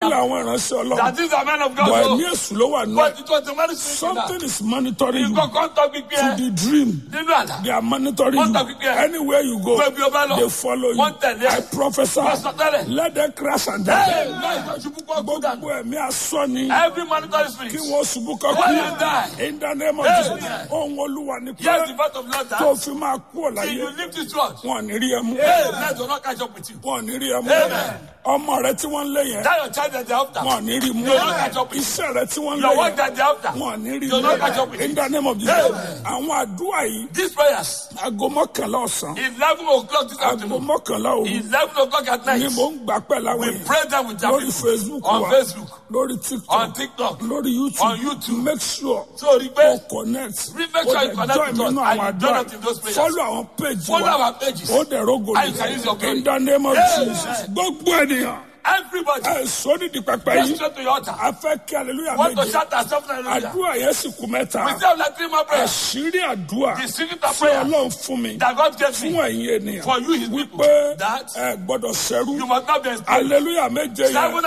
pé àwọn ìránṣẹ́ ọlọ́run That is the man of God. bọ̀ so- ẹ̀mí èṣù ló wà nù ẹ̀ But it was the man speaking something that. is monitoring you Nǹkan kan tọ́ gbígbé to ẹ the dream nínú àlá. they are monitoring Wọ́n tọ́ you gbígbé ẹ. anywhere you go Gbé bí o bá lọ. they follow you Wọ́n tẹ̀lé ẹ. I prophesy Wọ́n sọ tẹ́lẹ̀. let them crash and Hey, die láì lọ ṣubú kọ́ kú dànù. gbogbo ẹ̀mí asọ́ni Every monitoring spirit. kí wọ́n ṣubú Let them kọ́kú die. in the name of Hey, Jesus yeah. ohun olúwa ni pé Yes, the birth of Lord tó that. fi máa kú ọ̀ Till láyé you live this world. wọn ò ní rí ẹ mú Hey, let will not catch up with you. wọn ò ní rí ẹ mú Amen. ọmọ rẹ tí wọ́n ń lé yẹn That your child that they after. wọn ò ní rí mú They will not catch up with you. iṣẹ́ rẹ tí wọ́n ń lé Your work yẹn that they after. wọn ò ní rí They will not catch up mú with in you. the name of Jesus Amen. àwọn àdúrà yìí These prayers. aago mọ́kànlá ọ̀sán Eleven o'clock this aago afternoon. mọ́kànlá òru Eleven o'clock at ni night. mò ń gbà pẹ́ láwọn We yìí pray them with our lórí people. Facebook On wa Facebook. lórí On TikTok TikTok. lórí YouTube On YouTube. make sure So rí o pé connect Make sure o you dẹ̀ connect join with mi us nínú and àwọn you join àdúrà us in those prayers. follow àwọn page follow wa our pages. ó dẹ̀ rogo And you can use your glory. in the name of Amen. Jesus gbogbo ènìyàn Everybody. ẹ sóni di pẹpẹ Go yìí straight to your altar. a fẹ́ kí hallelujah Want to méje shout ourselves hallelujah. àdúrà yẹn sì kú mẹ́ta We still have like three more prayers. àṣírí àdúrà The secret of tí prayer ọlọ́run fún mi that God gave fún me ẹ̀yin ènìyàn for you, his people, wípé that ẹ gbọ́dọ̀ ṣẹ́rú you must not be enslaved. hallelujah méje yẹn Seven